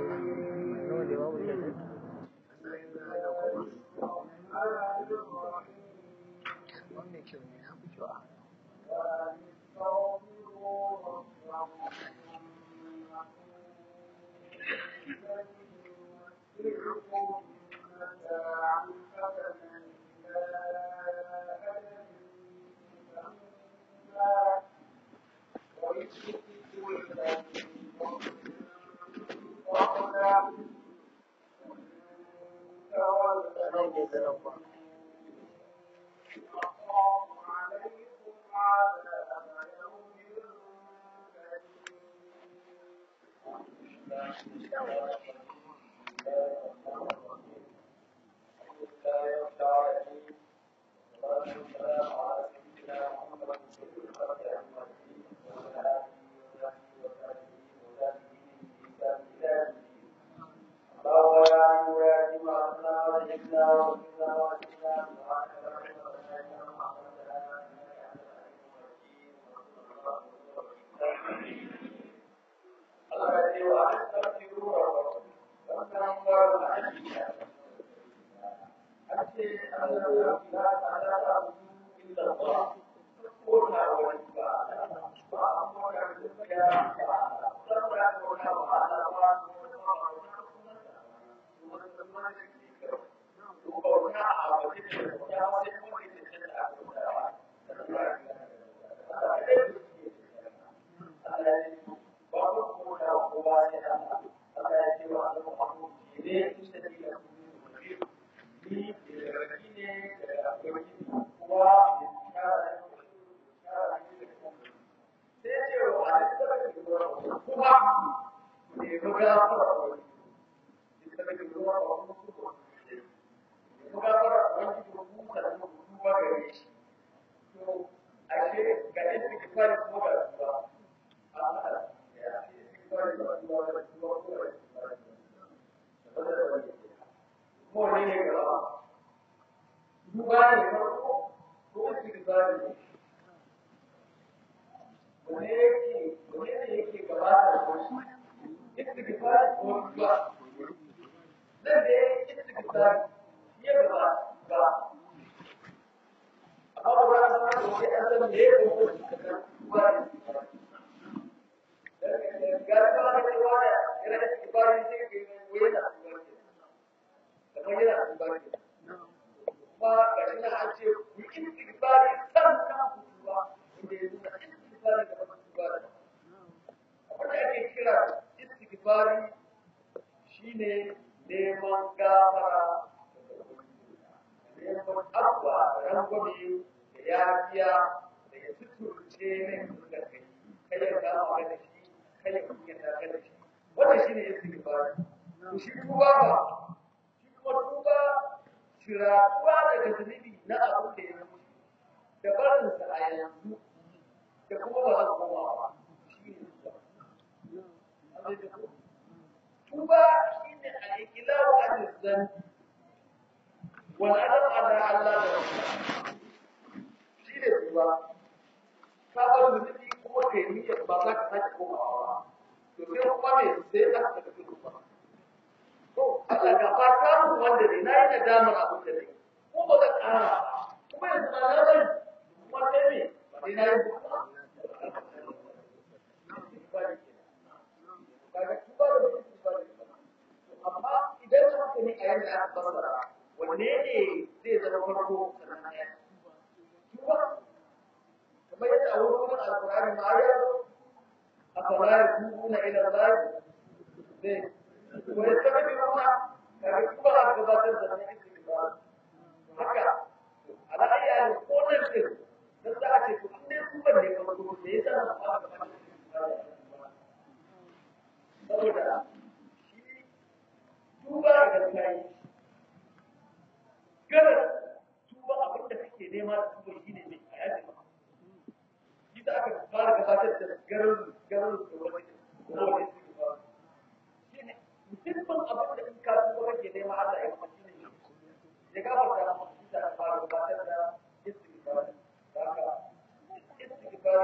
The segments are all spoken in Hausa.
Allah nawa ne babu da wannan kyau ne na fi kyau a nan ne zanen ba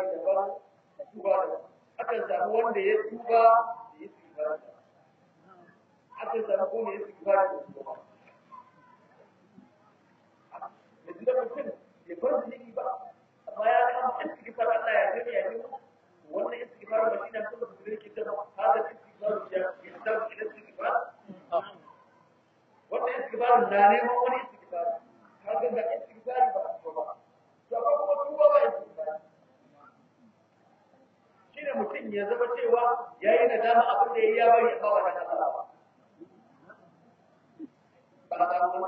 akan samu wanda ya tuba da ya tuba aka samu ko ne istighfar da su ba yanzu da mutum ya bar zunubi ba amma ya kama istighfar Allah ya gani ya gani wannan istighfar ba shi ne kuma su gani kita ba hada istighfar ya ya tabu ila istighfar wannan istighfar na neman wani istighfar kaga ga istighfar ba ba ba to ba kuma tuba ba istighfar shine mutum ya zama cewa yayi nadama abin da yayi ya bari ba wa da Allah ba ba ta mu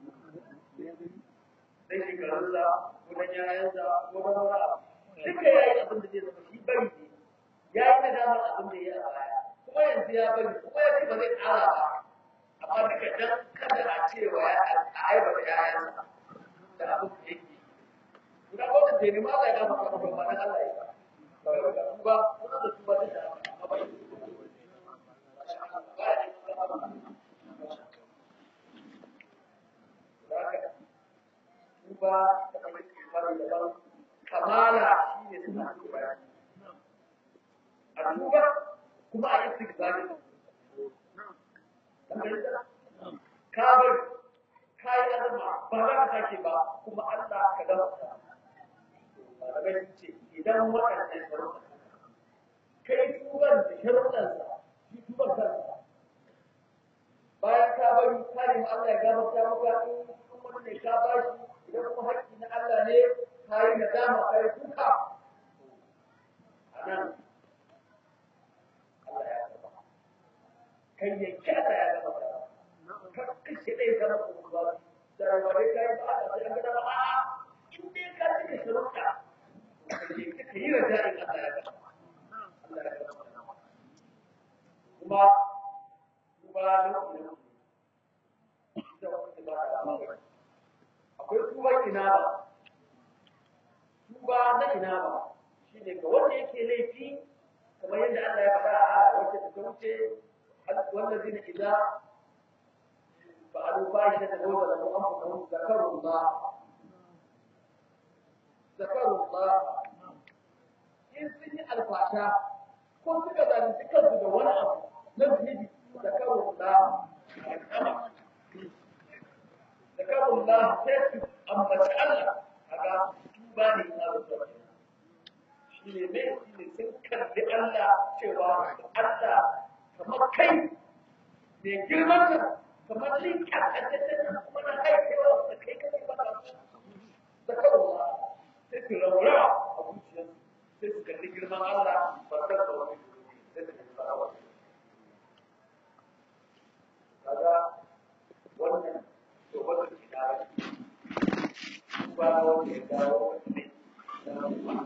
sai shekarunsa ko dan yayansa ko dan wani abu duka yayi abin da zai zama shi bari ne yayi nadama abin da yayi a baya kuma yanzu ya bari kuma ya ce ba zai ƙara ba amma duka dan kada a cewa ya aiba da yayansa da abin da yake guda ko da ne ma Allah ya gafa ka ba dan Allah ya ba ba kuma da tuba da amma ba tuba da kuma istighfar da ban kamala shine suna tuba a tuba kuma a istighfar ka bar ka yi azama ba za ka sake ba kuma Allah ka gama malamai sun ce idan waɗannan sharuɗan kai tuban da sharuɗansa shi tuban kansa bayan ka bari ka nemi Allah ya gafarta maka in kuma ne ka bashi idan kuma haƙƙi na Allah ne ka yi nadama ka yi kuka a nan Allah ya gaba kai yanke Allah ya gaba ka kashe ɗaya zama kuma ba da rawaye ka yi ba a sai an gaba a in dai ka cika sharuɗa ka yi raja'in Allah ya gaba Allah ya gaba kuma kuma na kuma akwai tuba ina ba tuba na ina ba shi ne ga wanda yake laifi kamar yadda Allah ya faɗa a wacce ta wuce wanda zai idza fa'alu fahishatan wa zalamu anfusahum zakaru Allah zakaru Allah in sun yi alfasha ko suka zalunci kansu da wani abu na zunubi zakaru Allah ذكروا الله سيف أما الله هذا توباني ما بالضبط شيء ne shine sun kalli Allah cewa Allah kamar kai ne girman ka kamar linka a tattalin kuma na haifewa da kai kai ba da zakarwa sai su raurawa a zuciyarsu sai su kalli girman Allah ba ta da wani sai su kalli farawa kaga wannan to wata ke da ba wanda ya dawo ne da kuma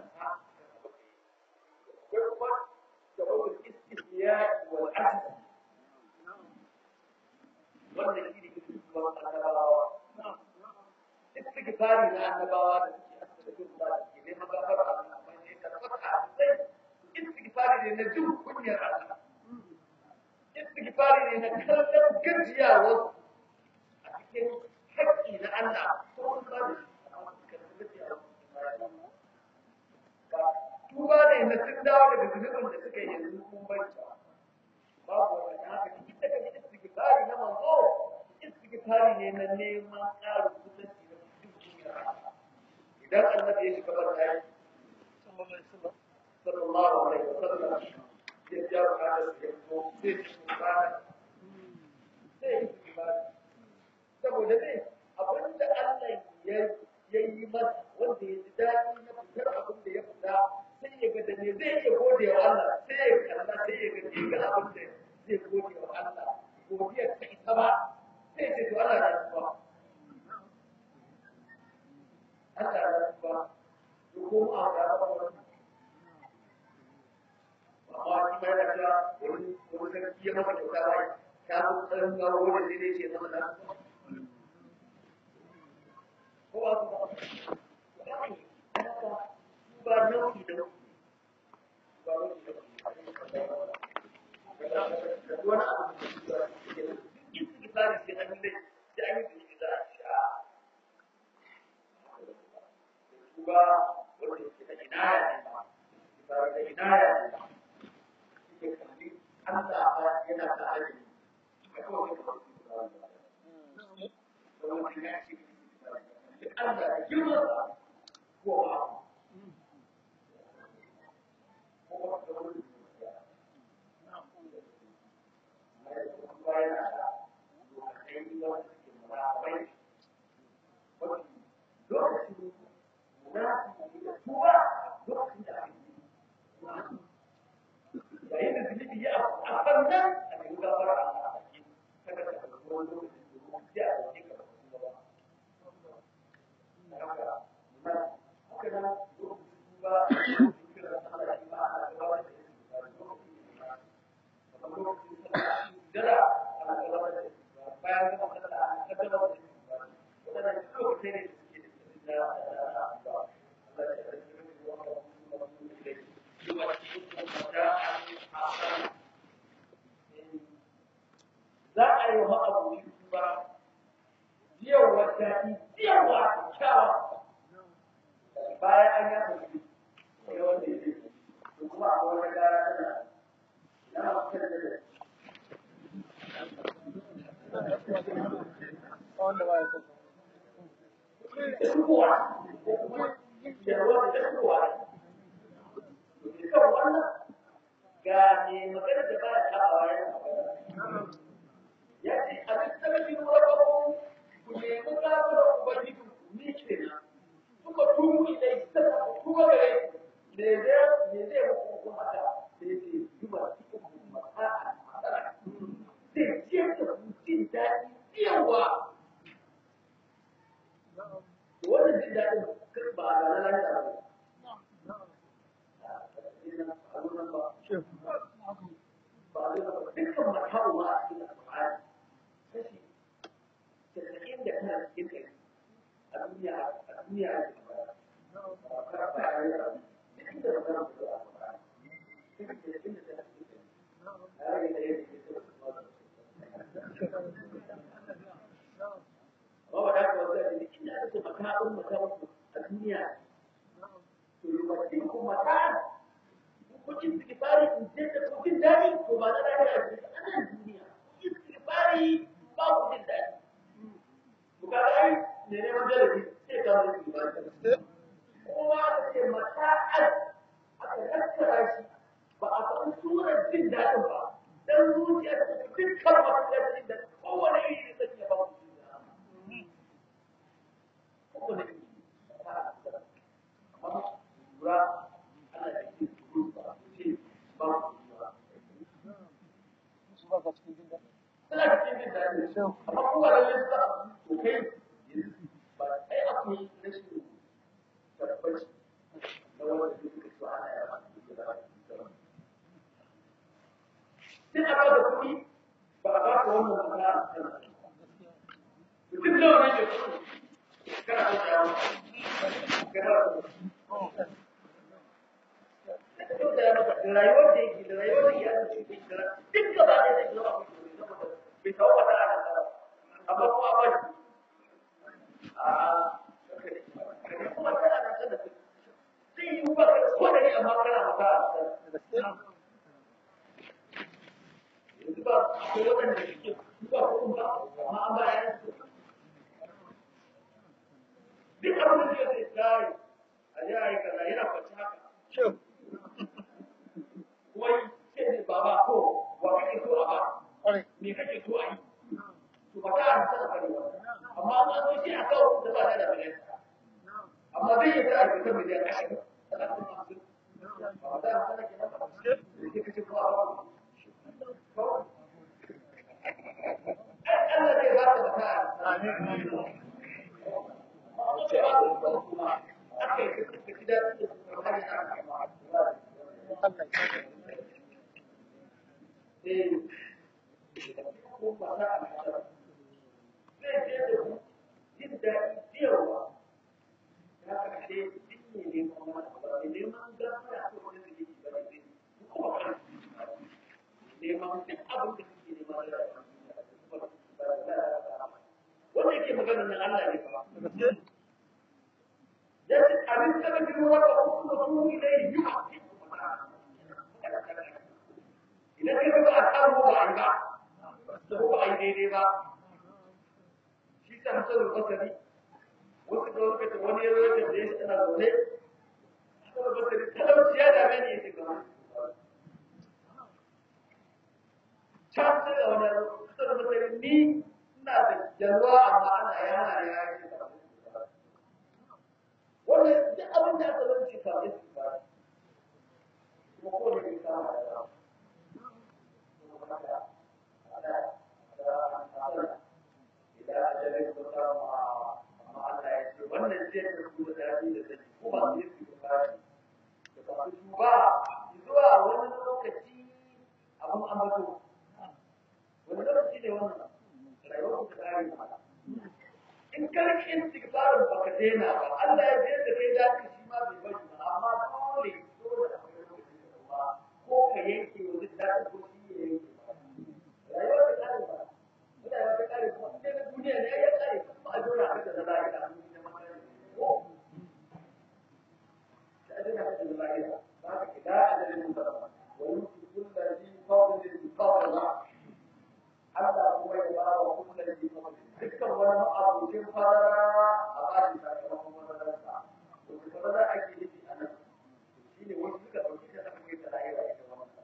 da wata istiya wal ahd wannan shi ne kuma annabawa istighfari na annabawa da suke astaghfirullah da ke neman gafara Allah amma ne ka tabbata sai istighfari ne na jin kunyar Allah istighfari ne na kallon gajiyawar a cikin haƙƙi na Allah ko sun ba da shi amma suka tabbata a tuba ne na sun dawo daga zunubin da suka yi yanzu kun banta babu wanda haka duk da kaji istighfari na manzo istighfari ne na neman ƙarin kusanci na cikin Allah idan annabi ya shiga ban dai sallallahu alaihi wasallam ya ja bukatar da ya zo sai shi ba sai istighfari saboda ne abin da Allah ya yi masa wanda ya ji daɗi na fitar abin da ya fita sai ya ga da ne zai iya gode wa Allah sai ya kalla sai ya ga ne ga abin da zai gode wa Allah godiyar ta ita ba sai ce to Allah ya tuba Allah ya tuba to ko a ga ba wannan amma shi mai da cewa wani wani sarki ya maka kyauta bai ta zo tsarin gawo wanda zai ce zama da ko ba su ba ba nau'i da ba nau'i da wani abu da istighfari sai an yi da an yi da za a sha ba wanda yake da inaya ne ba da inaya ne ke kalli Allah ba yana da hali wannan a cikin gafara Allah a cikin kada ka ga wani lokaci da ya a cikin ka ba ba haka haka nan lokacin ba kira Allah shi ba a gaba da shi ba lokacin ba lokacin sallah dara a gaba da shi bayan gaba sallah a gaba da shi wannan lokacin ne da suke da Allah za a yi wa abubuwan ba yawa daɗi yawa kyawa bayan an yaka shi ne wanda ya ce kuma a wani gara tana na mafi da wanda ba ya so kowa yarwa da kowa kan wannan ga ne magana da ba ta a bayan ya ce a duk sarari wurin ku nemi gafara ubangiji ni kenan suka tumu ilai suka tuba gare me zai me zai muku kuma haka sai ce yuba cikin masa'a matsala zai ce da ku jin daɗi yawa wannan jin daɗin ba a ranar lahira ba dukkan makawo ma a cikin alƙur'ani kashi casa'in da tana cikin kai a duniya a duniya a cikin ba ba ba a yi rabu duk da magana da zuwa alƙur'ani kashi casa'in da tana cikin kai a rage da yadda ke zuwa kuma da ba wa daga wasu da duk inda aka ce makawon makawo a duniya to yi wa cikin makawo kucin istighfari in je da kucin dadi to ba na dadi a cikin anan duniya istighfari ba kucin dadi to ka ai ne ne wanda da sai ka mu istighfari kuma aka ce mata'al aka tattara shi ba a san surar jin dadin ba dan zuciya ta dukkan wata jin da kowane iri da take ba ku kowane iri amma lura ana da ke su ba ka cikin jin daɗi suna cikin jin daɗi amma kuma da lissa to kai ba ai akwai rashin tabbaci na wanda ke suka ci ana yaba sai a ba da kuɗi ba a ba ka wannan kuɗa a kan mutum da wani ne kana da yawa kana da rayuwar da yake da rayuwar da iyalin da yake da duk gaba da zai zama a kuma bai kawo wata a kan amma kuma ba shi a kuma tana da sanar da zai yi ba ka ko da ni amma kana maka a kan yanzu ba akwai waɗanda suke ba ko ba amma an bayan su duk abin da zai tsari a ji a yi kaza yana kwanci haka wai sai ne baba ko wa kake so a ba ƙwarai me kake so a yi to ba ta an sana kare ba amma an zo shi a kawo da ba ta da miliyan amma zai yi ta aiki ta miliyan ashirin talatin hamsin ba ta an sana kenan ba sai kace ko a ba Allah zai ba ta mata ce ba ta kuma aka yi ka ji daɗi da kuma hanyar Allah ya ko ba za a fara zai je da ku jin daɗi ciyarwa ya kashe duk ne neman wani abu ne neman gafara ko wani da yake ba ne kuma ba neman duk abin da suke nema da wanda yake magana nan Allah ne ba ya ce abin da kake wata kuma su ne yi idan ka ga a samu ba a yi ba ko ba a yi daidai ba shi ta hasan basari wasu da lokacin wani ya zo da ya tana zaune hasan basari talauci ya dame ni yake gaba can sai da wani hasan basari ni ina da jalwa amma ana yana ya yi wannan duk abin da aka zama shi kafin su ba kuma kowane ne kama da yawa abun ambato wani lokaci ne wannan rayuwar ku ta kare mata in karki istighfarin baka daina ba Allah ya je da kai dace shi ma bai bari ba amma dole dole da kai lokaci da ba ko ka yanke wani dace ko shi ya yanke ba rayuwar ta kare ba mutane ta kare kuma in daga duniya ne ya kare kuma a jona haka da zalika a duniya ma ko da ajina haka da zalika ba ka kida ajalin ba wa yuti kullu zi fadlin fadla Allah kuma ya ba wa kullu zi fadlin dukkan wani abokin fara a bani sakamakon madarasa wanda kuma za a ke nufi a nan shi ne wasu suka ɗauki ta aka kai ta lahira ita wannan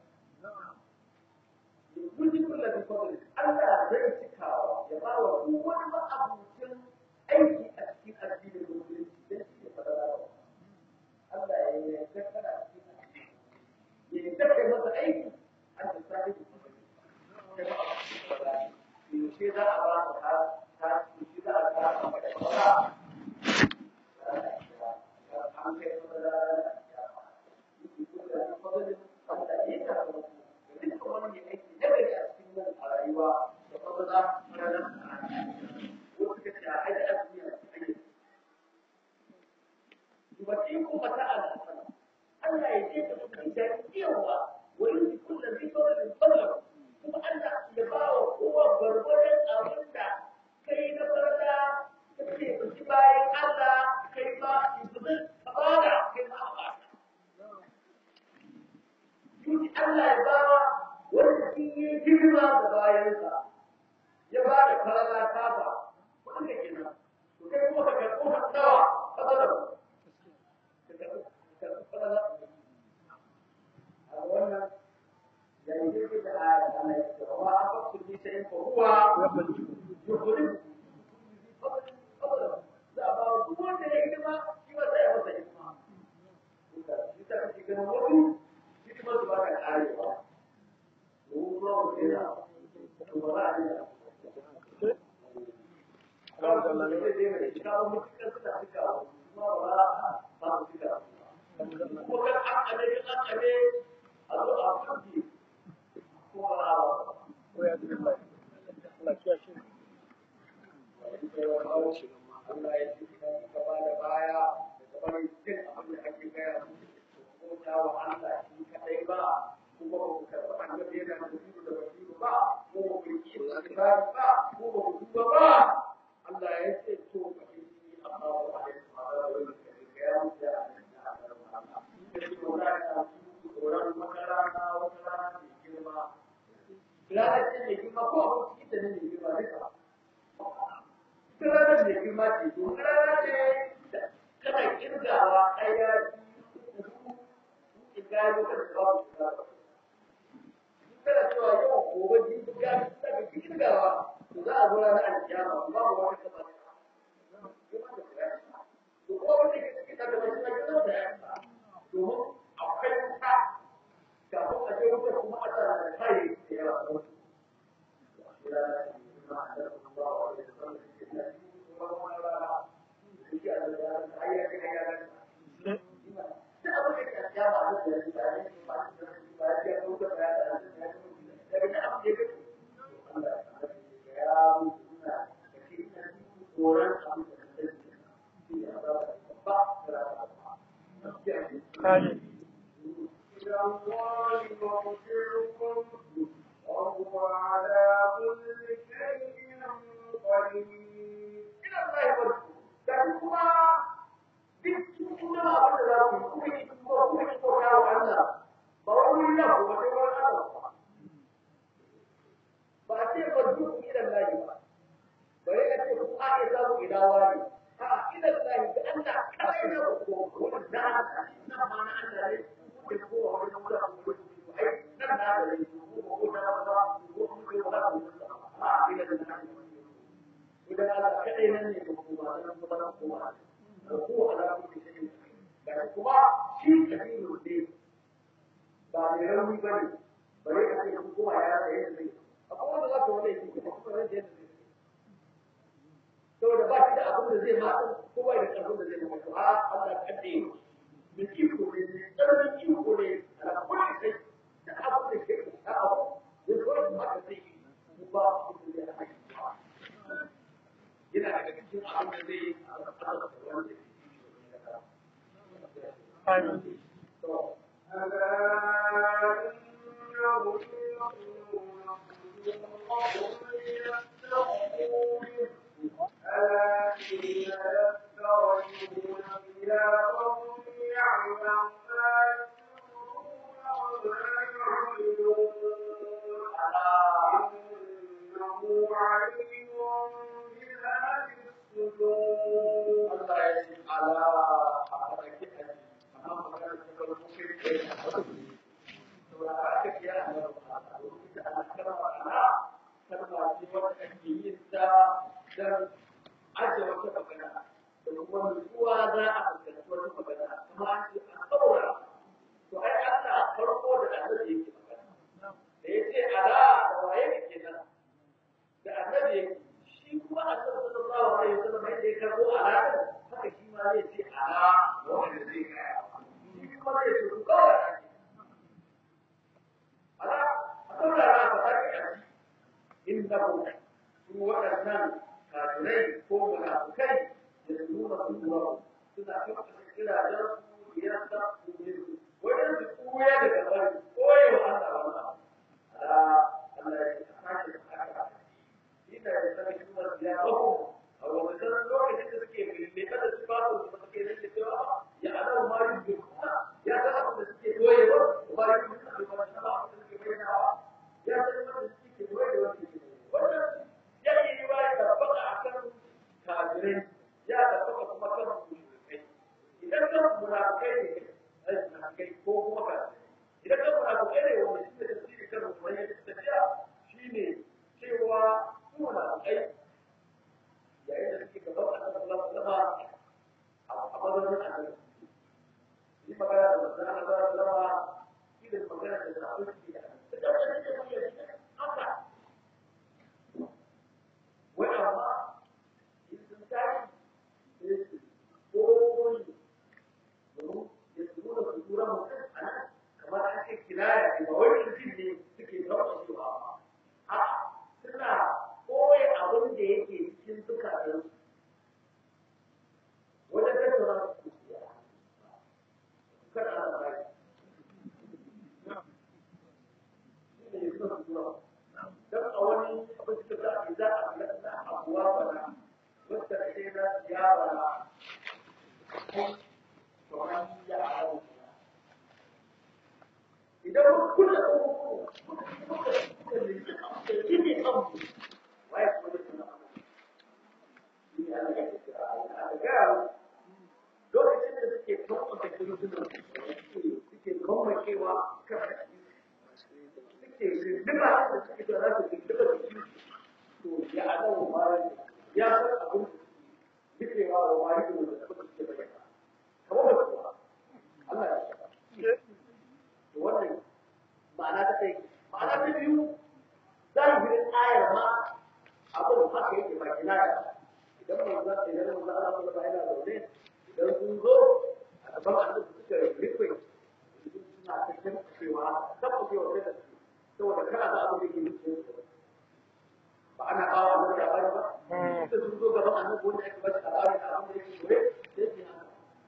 yanzu ji kula da fadli Allah zai cikawa ya ba wa duk wani ma'abucin aiki a cikin addinin musulunci dan shi ne fadara Allah ya yi yarda kana cikin addini ya yarda kai masa aiki an da sai da kuma kai ma'abucin fadara yaushe za a ba ka ta yaushe za a ba ka maka fadara an kai fadara rayuwa da kuma za su ranar wasu ka ce a haɗe a duniya su haɗe Dubatin kuma ta ala Allah ya ce ka suka da yawa wa yi kulla zai kawai da tsallar kuma Allah ya ba wa kowa gwargwaron abin da kai na farda ka ce ka ci bayan Allah kai ma ibudin ka bada kai ma a ba Yuki Allah ya ba wanda shi ya girma da bayansa ya ba da farala kafa wanda ke nan to kai kuma ka karɓo hannawa fadalar ka karɓi farala a wannan ya yi daidai da aya da Allah ya ce wa a fasu ni sai ko huwa yukhrijum za a ba wa duk wanda ya girma shi ba sai ya masa hikima shi ta kake ganin wasu hikimar su ba ka karewa Allah ya ci ka ba da baya da kamar jin abin da ake gaya musu ko wa Allah shi kadai ba kuma ba ku karɓi annabi yana da basiru da basiru ba ko ba ku yi istighfari ba ko ba ku tuba ba Allah ya ce to ka yi amma ba a yi ma da wani da ga ya mutu da annabi a garin Allah da tsoron ka tsoron makara na wata rana mai girma ranar ce mai girma ko abin cikin da ne mai girma duka ita ranar mai girma ce to rana ce kana kirgawa ɗaya biyu uku in ga yau kada ka ba ku kana cewa yau gobe jibi ya fi daga cikin gawa to za a zo ranar alkiyama babu wani kasa to ko wanda ke cikin da mai suna gidan da ya fita domin akwai wuta kafin a je wuta kuma a tsara da kai da yawa a wuta وهو على كل شيء قدير ba a ce ba duk ilan lahi ba bare a ce ku a iya samu ilawa ne a ilan lahi da Allah kawai na ko wani na na ma na Allah ne ko ko wani wani ko ko ai nan na da ne ko ko na ba ko ko ko ko a ilan lahi idan Allah kadai nan ne ko ba nan ko nan ko ba ko ala ku ce da kuma shi kabiru ne ba mai rauni bane bare a ce ku kuma ya da yadda akwai wanda za ka wani yake kuma kuma yadda yadda zai saboda ba shi da abin da zai mata ko ba da abin da zai mata a Allah kadde da iko ne tsananin iko ne a kullu kai da abin da ke da abu Amin. to ألا إنهم يقولون قبل يتقوا ألا حين يفترجون ثيابهم يعلم ما يسرون وما يعلنون إنه عليم بذات الصدور Allah ya ce ala a haɗaki a ji amma magana ta farko kai kai a haɗaki saboda haka ke a nan a lokacin da ana kalma ala kalma ce wanda ake yin ta don ajiye wata magana da kuma nutsuwa za a fuskanci wata magana kuma an ce a saura to ai Allah farko da annabi yake magana da ya ce ala da waye ne kenan da annabi yake shi kuma annabi sallallahu alaihi wasallam yadda ya karbo ala haka shi ma zai ce ala wanda zai gaya shi kuma zai ce ku kawai ala a saurara ka sake a ji innahu su waɗannan kafirai ko munafukai da su nuna kuwa suna kafa kirajen su ya sa su ne wajen su kuya daga bari koyewa Allah wannan ala Allah ya sake haka ina da sanin kuma ya bako a wannan lokacin da suke mai kada su ba su da suke nake cewa ya ana ma yi duka ya san abin da suke koyewa ba yi duka da ba shi ba da suke bayyanawa ya san abin da suke koyewa wannan ya yi ba ya tabbata akan kafirai ya tabbata kuma kan mushrikai idan kan munafikai ne ai munafikai ko kuma kafirai idan kan munafikai ne wanda shi ne tafsiri kan munafikai da tafiya shine cewa su munafikai yayin da suke gaban annabi sallallahu alaihi wasallam a madadin annabi yi magana da manzon Allah sallallahu alaihi wasallam shi da magana da sahabbai suke da da da da haka wai amma in sun tashi sai su koyi domin ya su nuna su tura mutum a nan kamar an ce kinaya ne ba wani mutum ne suke taɓa su ba a'a suna koya abin da yake cikin zukatan wajen tattauna su kuciya kada ana bai shi ne suna tura don a wani abin da za a za a ga na abuwa bana wata ce na ya bana kai kamar ya a idan mun kula da kuma muka muka muka ne da kike abu waye ko da suna ni ya ne a ga lokacin da suke kawo da kuma suna suke kawo cewa kan suke rindiba da suke da za su rindiba da shi to ya adawa mara ya san abin bikewa wa mari da da suka suke bayyana kamar da kuwa Allah ya saka wannan ma'ana ta kai ma'ana ta biyu zahirin ayar ma abin haka yake ba kinaya idan manzo idan manzo Allah sallallahu alaihi wasallam zaune idan sun zo a gaban annabi suka rufe suna ta cewa saboda cewa da su saboda kana da abin da yake nufi ba ana kawo annabi da bari ba sai sun zo gaban annabi wanda ake bashi labarin da abin da yake koyi sai su haka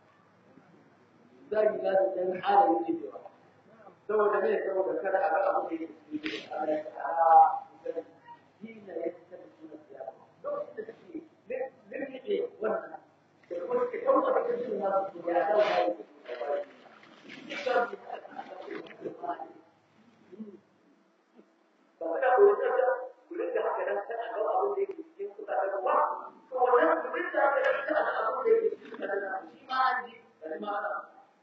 zai ga da dan halaye yake cewa saboda me saboda kada a ga abin da yake nufi Allah ya ta'ala dina ya tafi sunan ya lokacin da take lirkice wannan da kuma suke tauna da kan suna su ya dawo da yake ba kada ku yi tsada ku rinka haka nan kana ga abin da yake cikin kuɗa da wa to wannan ku rinka haka nan kana da abin da yake cikin kuɗa da shi ma an ji da ma ana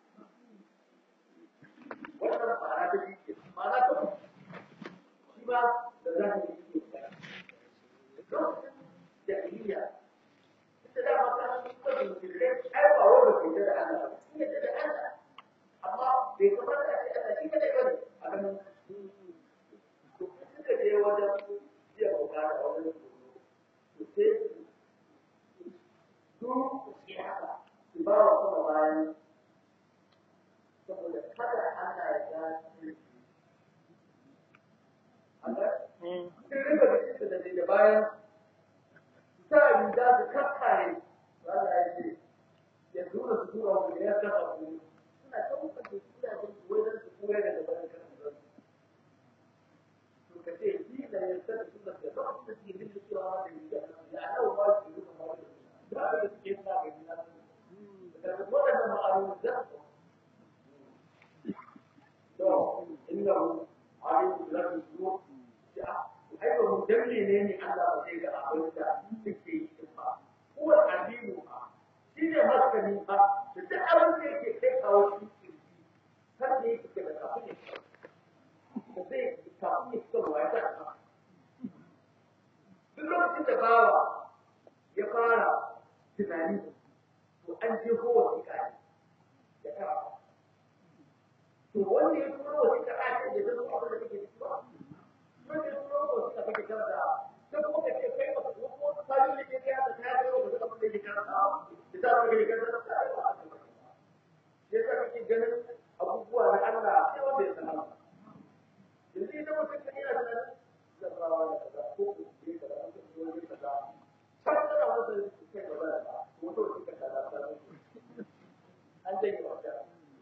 wannan ba na da shi ma na ta shi ba da zahiri yake lokacin jahiliya ita da mata sun kwaje musulmai ai ba wanda ke da Allah sun yadda da Allah amma bai kamata a ce Allah shi kadai bane a ganin to suka je wajen jiya bukata wajen su sai su su ke haka su ba wa kuma bayan saboda kada Allah ya ga su Allah sun riba da shi da da bayan sa riga su kakkare Allah ya ce ya tura su tura wanda ya kafa su suna kuma daga gaban kan zan to ka ce shi da ya san su da ba su da yin da cewa da ya ya nawa ba su yi kuma da da suke sa ga ni na daga wannan ma'aru da to innahu alim lahu su ya ai ba mu dalle ne ne Allah ba zai ga abin da suke yi ba ko alimu ba shi ne masani ba da duk abin da yake kai kawo shi kan ne yake da kafin ne da zai kafin ne suka ruwa ya ta duk lokacin da bawa ya fara tunani to an je kowa wasiƙa ne ya kara to wanda ya turo wasiƙa a ce da zama abin da kake ciki ba wanda ya turo wasiƙa kake karanta sai kuma ka ce kai ba ko sabon da ke kai haka ta yi wa da abin da yake karanta da ta abin da yake karanta ta yi wa ya sa kake ganin abubuwa na Allah sai wanda ya san Allah yanzu idan mutum kan yana tunanin zarrawa da kaza ko ko ke kaza ko ko ne kaza sai kana wanda ke gaba da ka ko to ke kaza ta an je ki wata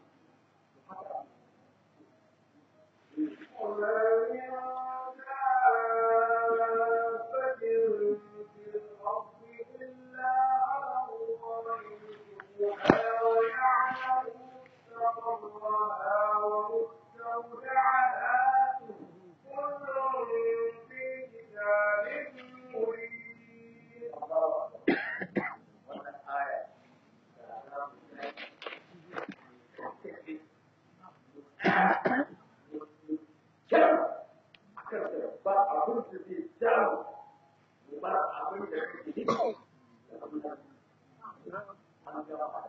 wannan aya ba abin da zai jawo ba abin da zai yi an gaba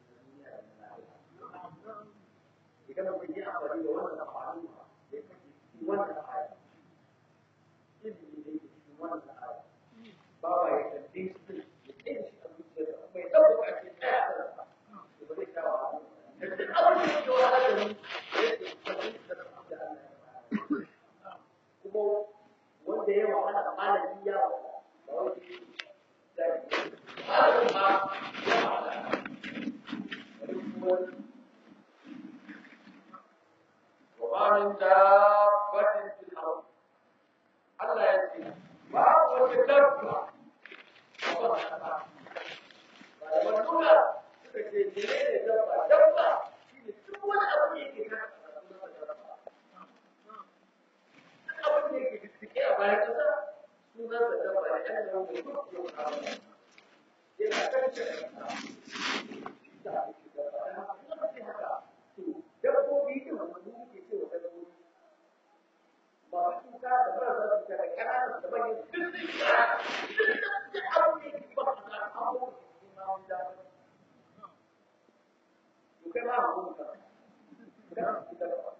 idan mutum yi amfani da wannan amfani da kake cikin wannan aya ilimi da yake cikin wannan aya ba wa ya kalle shi ya tsaye shi a zuciyarsa mai ɗauka a cikin ɗaya a kansa da ba zai kawo abin da duk abin da yake wani hadari da yake fahimta da abin da Allah ya kuma wanda ya wahala malami ya wahala ba wai da malamin ma ya wahala wani kuma وما من دابة في الأرض الله يسير ما هو دابة والأولى تكتير دابة دابة هو الأول يجي abin da yake fiffike a bayan ƙasa sunan da dabba da ɗan da wani duk yau a wani yana kan shi da ake dabba da haka to dabbobi ne wanda mu ke cewa dabbobi ba su kuka da ba za su kare ƙananan da manyan duk sun kira duk abin da yake ba su da abubuwan da ke ma wani dabba to kai ma a kuma ka kana su dabba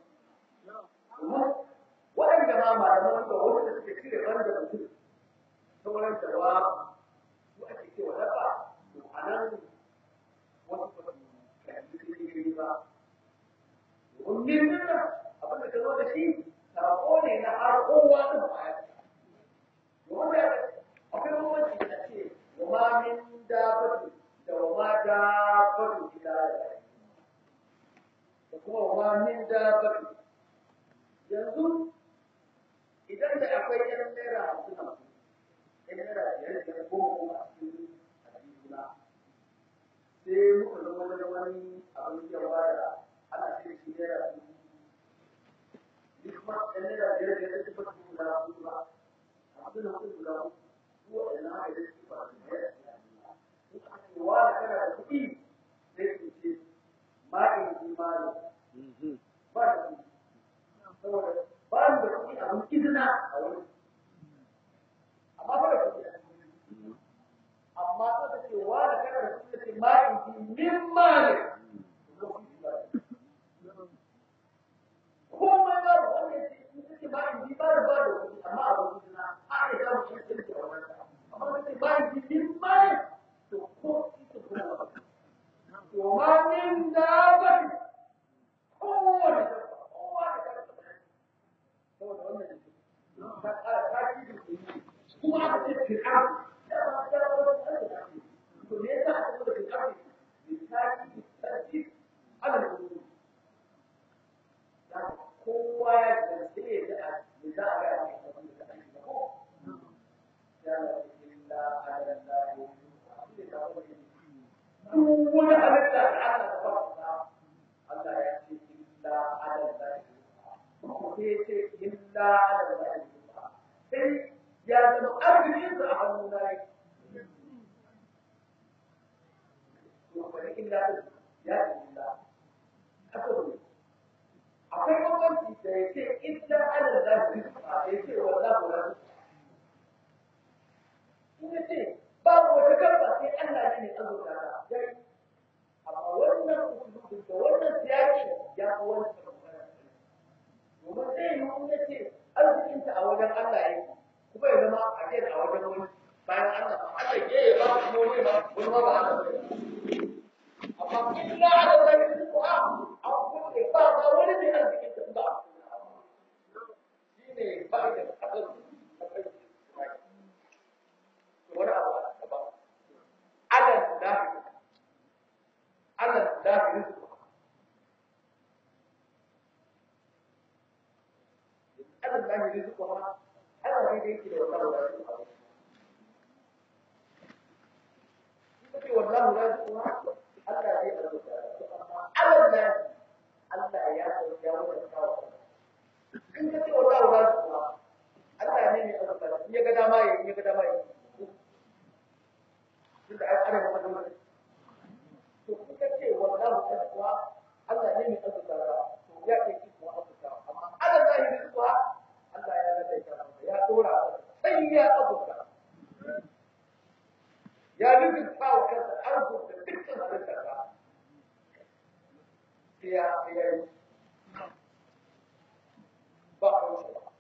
waɗanda ma malaman da wasu da suke cire ban da mutum sauran jarwa su ake cewa dafa to a nan wasu ba su kalli shi ba domin nan abin da ka zo da shi sako ne na har kowa ɗin baya wanda akwai bambanci da ce wa ma min dabatu da wa ma dabatu ila da kuma wa ma min dabatu yanzu idan da akwai yan naira hamsin hamsin yan naira biyar biyar goma goma a cikin hadisuna sai muka zama wani wani abin yawa da ana ce shi naira dubu duk ma yan naira biyar biyar da suka fi guda hudu ba hamsin hamsin guda hudu ko waɗannan haka da suke ba su naira in aka ce wa da kana da kuɗi sai su ce ma'in imani ba da kuɗi saboda ba ni da kuɗi a mun izina a wani amma ba da kuɗi amma ta ta ce wa da kana da kuɗi ce ma in ji min mali komai ba da wanda ya ce in ta ce ma in ji ba da ba da kuɗi amma a wani izina a ne za mu shi kirki a wannan amma ta ce ma in ji min mali to ko ita kuma ba to ma min da ba kowane kowa da kana saboda wannan ta ta ci da kuma aka ce fir'aun da ba ta rawa da Allah to me yasa aka zo da fir'aun ne ta ci ta ci ala da kuma ya halitta da Allah ta fara Allah ya ce illa ala zai ko ya ce illa ala zai sai ya zama arzikin sa a hannun na yake to kuma illa ya ce illa haka ne akwai bambanci da ya ce illa ala zai ya ce wallahu la in ya ce babu wata karfa sai Allah ne mai azurta ta yayi amma wannan usulubin da wannan siyaki ya fi wani domin zai yi in ya ce arzikinta a wajen Allah ya kuma ya zama a ce a wajen wani bayan Allah Allah ke ya ba kuma wani ba wani ba ba amma illa ala zalika ko a a kuma ne ba ba wani ne arzikinta ba shine fa'idar arziki wani abu a gaba alal lahi alal lahi rizqu alal lahi rizqu ma ana ne da yake da wannan wani abu yake wallahu rizqu ma Allah zai arzuta amma alal lahi Allah ya ya wata kawo in ka ce wallahu rizqu ma Allah ne mai arzuta in ya ga dama ya ya ga dama ya tunda ai ana maka dole to kuka ce wallahu taqwa Allah ne mai azurta to ya ke ki kuma azurta amma Allah zai yi taqwa Allah ya ga dai kana ya dora sai ya azurta ya rubuta wa kansa arzuta dukkan halittarsa sai ya ya yi ba a wuce ba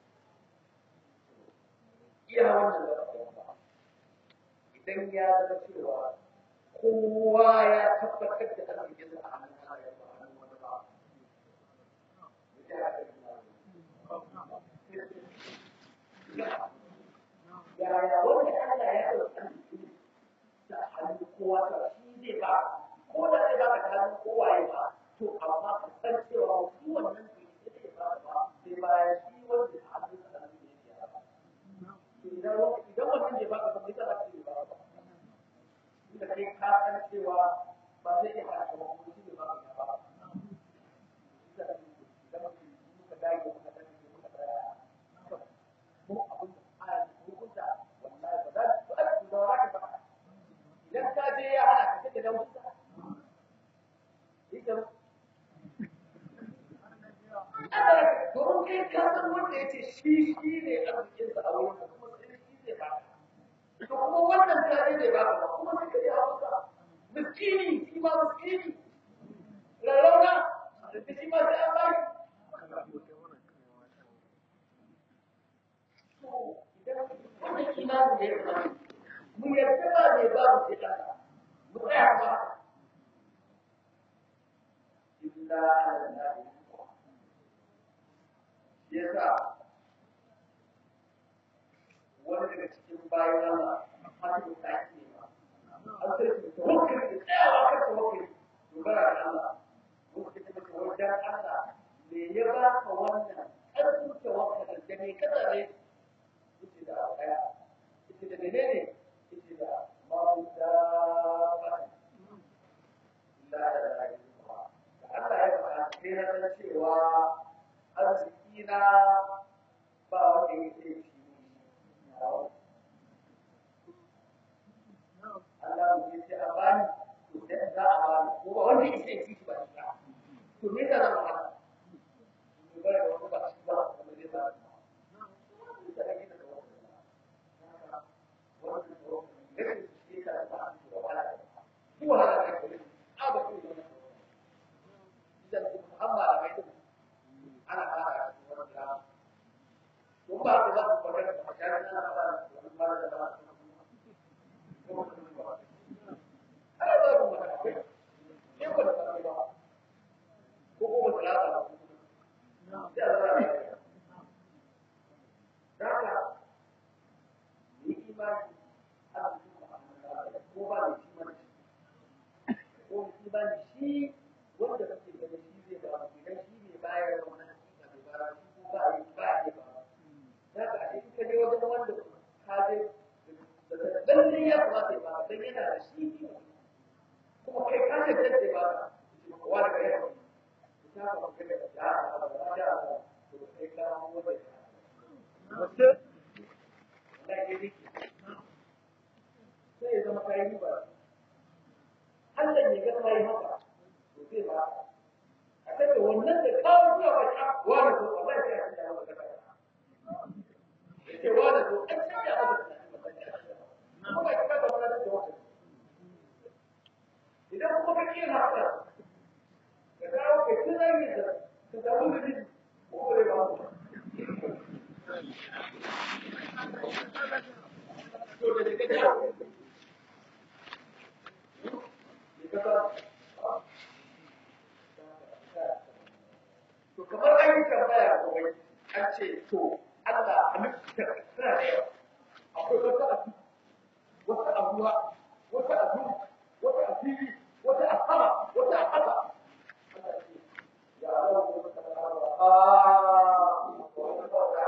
iya wannan da idan ya zama cewa kowa ya tabbatar da arzikin sa a hannun Allah ya ba hannun wani ba. Yaya wanda Allah ya ɗauki arziki da hannun kowa ta shi zai ba ko da zai ba ka ta hannun kowa ya ba to amma ka san cewa shi wannan bai zai ba ba sai bayan shi wanda ta hannun sa da ya ba. Idan wannan bai ba ka ba sai ta ba ba ba. da kai ka san cewa ba zai iya haɗa ba kuma shi ne ba ka ba da muka dage muka dage muka tsaya mu abin da aya hukunta wallahi ba za su ba su da wani ba idan ka je ya hana ka take da mutunta ita domin kai ka san wanda ya ce shi shi ne arzikinsa a wurin kuma sai shi zai ba to kuma wannan tare da ba ka kuma sai ka ya hauka miskini shi ma miskini rarrauna da shi ma sai an bai wannan imanin da ya zama mu yarda ba ne ba mu sai Allah mu tsaya ba illa Allah yasa wani daga cikin bayan Allah hatu ta ake ba an sai su tawakkali da tsayawa kan tawakkali dogara da Allah wanda ta maka wajen Allah me ya ba ka wannan ƙarfin tawakkalin da me ka tsare yace da ɗaya yace da menene yace da mawuta ba la da da Allah ya faɗa sai na san cewa arziki na ba wanda yake shi Allah mu ce a bani to da za a bani ko ba wanda yake ci ba shi to me da zama haka mu ba da wani ba shi ba kuma zai ba da ake da wannan wannan to ne shi ka ba shi da wala shi wala da shi a ba shi da idan Muhammad da mai ana fara wannan ko ba ka za ku fara da mutane ana fara da wannan da ba kuma bai Gaske? na gidi sai ya zama kayi riba Allah ya ga kayi haka to zai ba a tabbata wannan da kawo zuwa wata wani ko Allah ya yi da wata yace wani ko an canja masa kuma ba ka ba ba da wata idan kuma ka kiyar haka ka dawo ka kira yi da ka samu da jiki ko ba ba to da daga dawo To kamar an yi tambaya kawai an ce to Allah halitta tana da yawa. Akwai wata a wata a ruwa, wata a duhu, wata a fili, wata a sama, wata a ƙasa. Allah ce, ya Allah ko ta fara a ko ta fara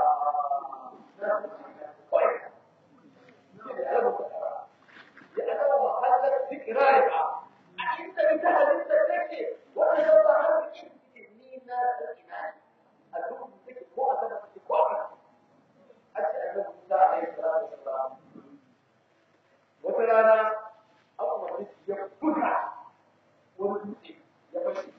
kawai. Ya Allah ko ta fara. Ya Allah mahallar tikirariha. A inda ita halitta take wanda ya ba har cikin ni na da ina a duk take ko a sama take ko a a ce annabi Musa alaihi salatu wassalam wata rana an umarci shi ya buga wani dutse ya fashe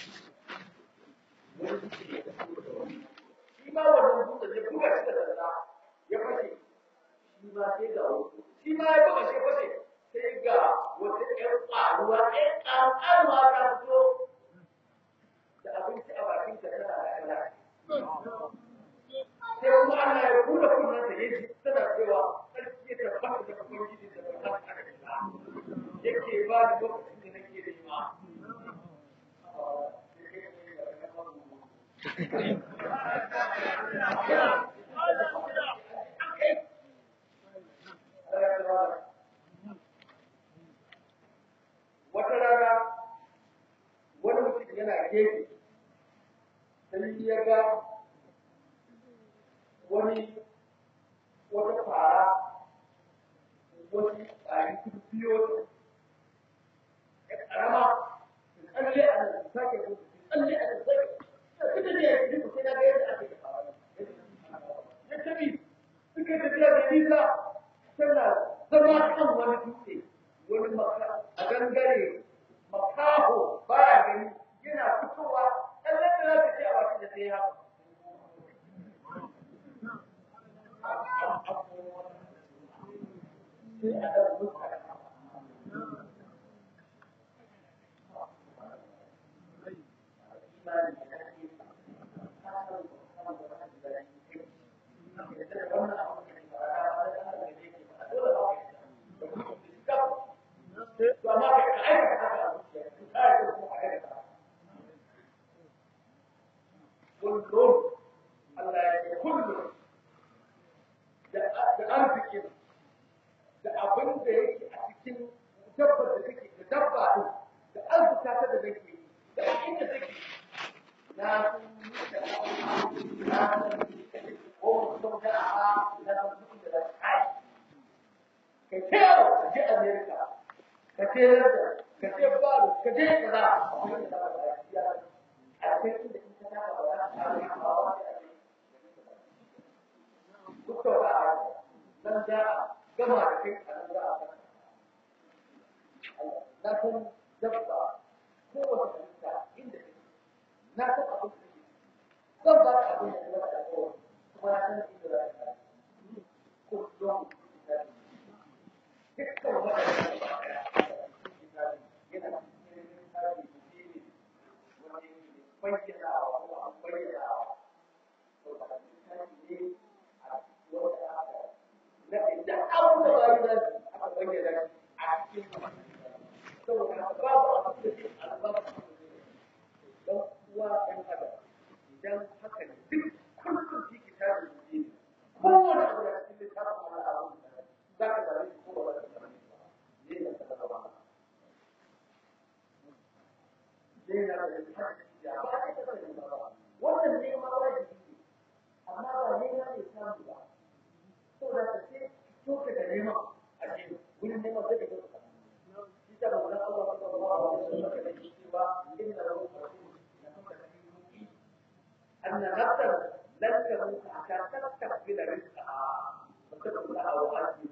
wani dutse ya fashe shi ma wannan dutse ya buga shi da sanda ya fashe shi ma sai ga wasu shi ma ya buga shi fashe sai ga wata ƴan ƙwaruwa ƴan ƙanƙanuwa ta fito da abinci a bakin ta tana da kala sai kuma Allah ya buɗe kunnen sa yaji tana cewa sarki ya tabbata da ubangiji da ba ta da yake ba da lokacin da nake da ima wata rana wani mutum yana gefe sai ya ga wani wata fara wasu tsari kudu biyo ya karama tsalle a nan sake gudu tsalle a nan sake suka ne ya ji sai na ga yadda ake fara ya tafi suka tafiya da nisa tana zama kan wani dutse wani maka a gangare makaho baya gani yana fitowa tsalle da za ta ce a bakin da sai ya haka sai a ɗan muka kullum Allah ya ce kullum da arzikin da abin da yake a cikin dabbar da take da dabba din da arzuta ta da nake da inda take na san da na san ko mutum da a na san mutum da kai kai ce ka je America ka je London ka je Paris ka je kaza a cikin inda in ka ba za ka samu ba duk da ba nan da gama da kai a nan za a na san dabba ko wata halitta inda take na san abin da take zan ba ka abin da ka zama da kowa kuma na san inda za ka ko don dukkan waɗanda ba ɗaya yana cikin tsari ne wani bayyanawa ko an bayyanawa to ba ne da abu da bayi da aka bayyana a cikin saboda babu abu da ke albarka don uwa ɗan adam idan haka ne duk kullum shi ke tare da shi kowane abu da cikin littafin wani abu za ka same shi ko ba za ka same shi ba ne da ka zama ba ne na da littafin ya ba ka same ba wannan ne ma wajibi ne amma ba ne na ne samu ba saboda ka ce to ka da nema a ce wurin nema zai ga ka shi ta da wannan Allah sallallahu alaihi wasallam da yake cewa inna lahu na kuma da anna nafsan lan ka mutu a kan tattar gida rinka a mutum kula a wa'azi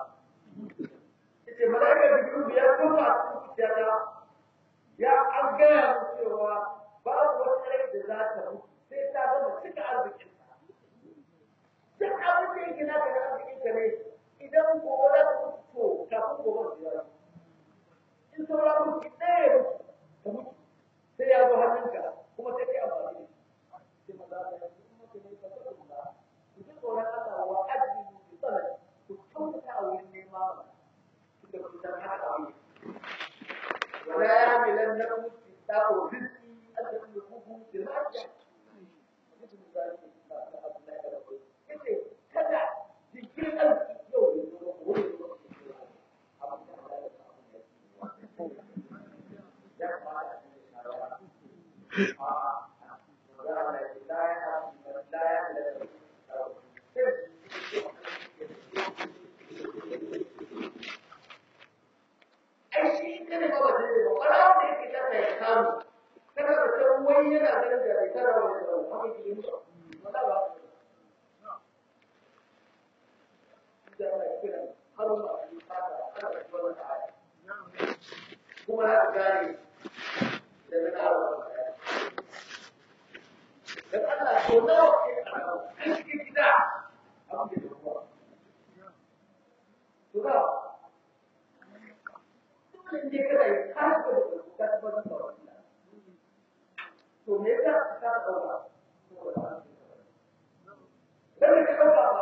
ita malaika biyu ya kuma a cikin zuciyata ya an gaya mu cewa babu wata rai da za ta mutu sai ta gama cika arzikin ta duk abin da yake naka da arzikin ka ne idan gobe za ta mutu to kafin gobe su yara in saura mutu ɗaya ya mutu ka mutu sai ya zo hannunka kuma sai kai amfani da shi sai maza da yanzu in mutu ne ka taɓa kula ku ji tsoron Allah wa ajiyu bi tsanani ku kyautata a wurin nema tunda ku san haka abin ولا يعملنكم استبداء رزقي أن تخلقوه بالمعصية مثل ذلك kada jikin arziki yau da zuwa wuri ai shi kada ba ba zai ba wala wanda yake kasa ya samu kada ka san wai yana ganin da bai tara wani da haka ke yi musu wala ba da ana kira har ma a yi fata kada ka wani da haka kuma ya gane da na kawo dan Allah to nawa ke a cikin gida abin da ya kuma to da in dai kana yi har ka da ka tabbatar da wannan to me yasa ka dauka dan ka dauka ba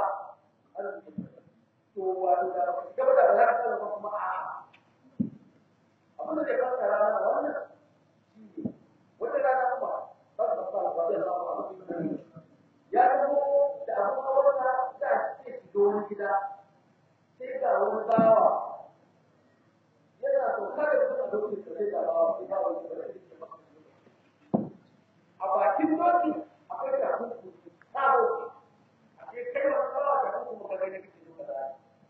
to wa da gaba da za ka dauka kuma a abin da ka fara rana wannan wata rana kuma ba ka fara ba da ya zama da abin hawarsa da ke shiga wani gida sai ga wani bawa yana so kada su a lokacin da zai gaba wa ba wani da zai ke maka a bakin doki akwai da hukum sabo a ce kai wani kawo da hukum ka gani kake duka da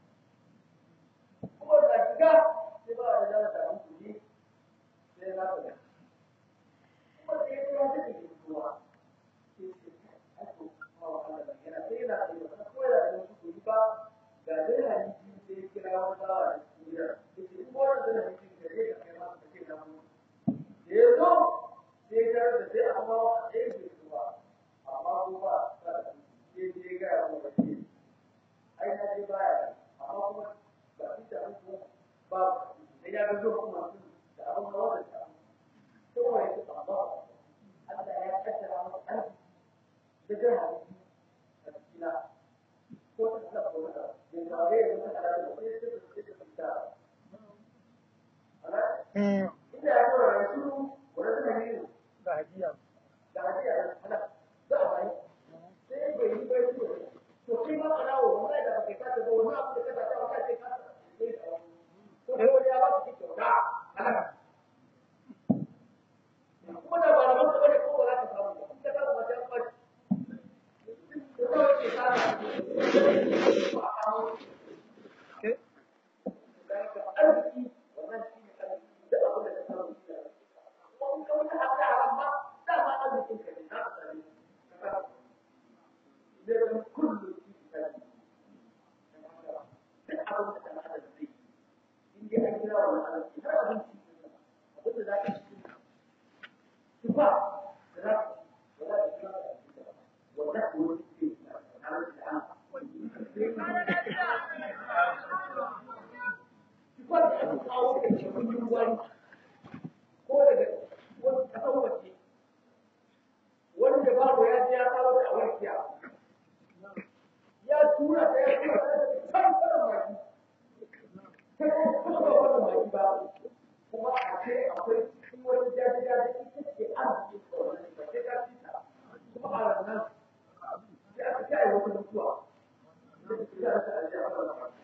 kuma da shiga sai ba da zama da hukum ne sai na ta kuma sai ya ce wata ke kuwa sai ce aiko ma wa Allah da yana sai yana da yana ko yana da wasu kuri ba ga dai hadisi sai kira wani bawa da kuriya yanzu sai ta da sai amma a ɗaya ke zuwa amma ko ba ta da sai je ga ya kuma ce ai na je baya amma kuma ba shi da hanku ba sai ya ga zuwa kuma da abin hawa da ta to kuma ya ce amma Allah ya kaddara masa aiki da jin hadisi a cikina ko ta tsaka ko ta da tare da mutane da sai ta ta ta inda ya zo da su wanda suka yi da hajiya da hajiya ana za a bayi sai bai yi bai su to kai ma ana wa wallahi da baka kasa ba wani abu da ka ta wata ce ka sai ka ko ko wani ya ba su kyauta ana kuma da malaman ka bane ko ba za ka samu ba in ka samu wata yan ba to kawai ke ka da ba a kawo arziki wannan shi ne arziki da abin da ka samu shi ne in ka wuce har da haram ma dama arzikin ka ne za ka sami ka samu zai zama kullum shi ka sami duk abin da kana da zai in dai an kira wani arziki har abinci abin da za ka ci tufa da za ka ci ba za ka kira da wanda ko wani ke na arziki an tufa da aka kawo da cikin wani ko daga wani kasan waje wanda babu ya ji ya kawo da awarkiya ya tura ta ya tura ta can kanan maki ta kuma ba wannan maki ba kuma a ce akwai shi wani jaji jaji ita ce an ji ko wani ba sai ka ci ta kuma a ranar sai aka ce ai wata mutuwa da ta ci ta ta aljiya a wannan maki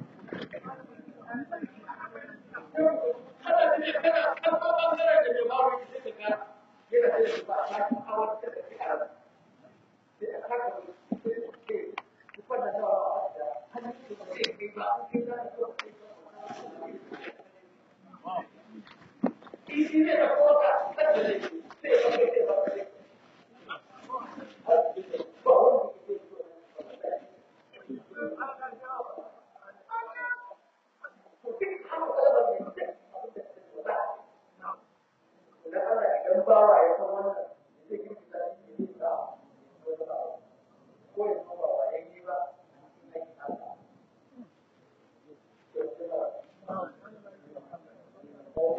kada ne kada an ba bangaren da mai bawo shi sai ka yana da shi ba a cikin awar da take a ran sai a saka sai ce ku fada da wa da hannun shi ba sai kai ba an kai da ko sai Ini ne da kota kada ne sai ba kai sai ba kai har ba wani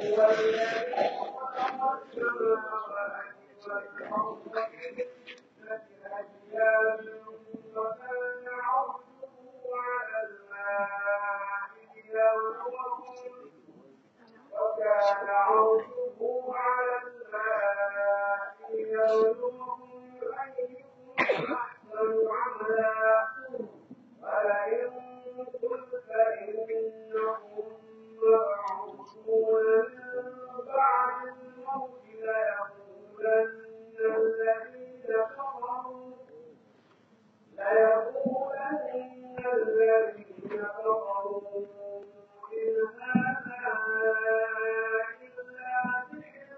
هو الذي خلق السماوات والأرض في ستة أيام وكان عرشه على الماء ليبلوكم وكان عرشه على الماء ليبلوكم أيكم أحسن عملا ولئن قلت إنهم مبعوثون من بعد الموت ليقولن الذين كفروا ليقولن الذين كفروا إن هذا إلا سحر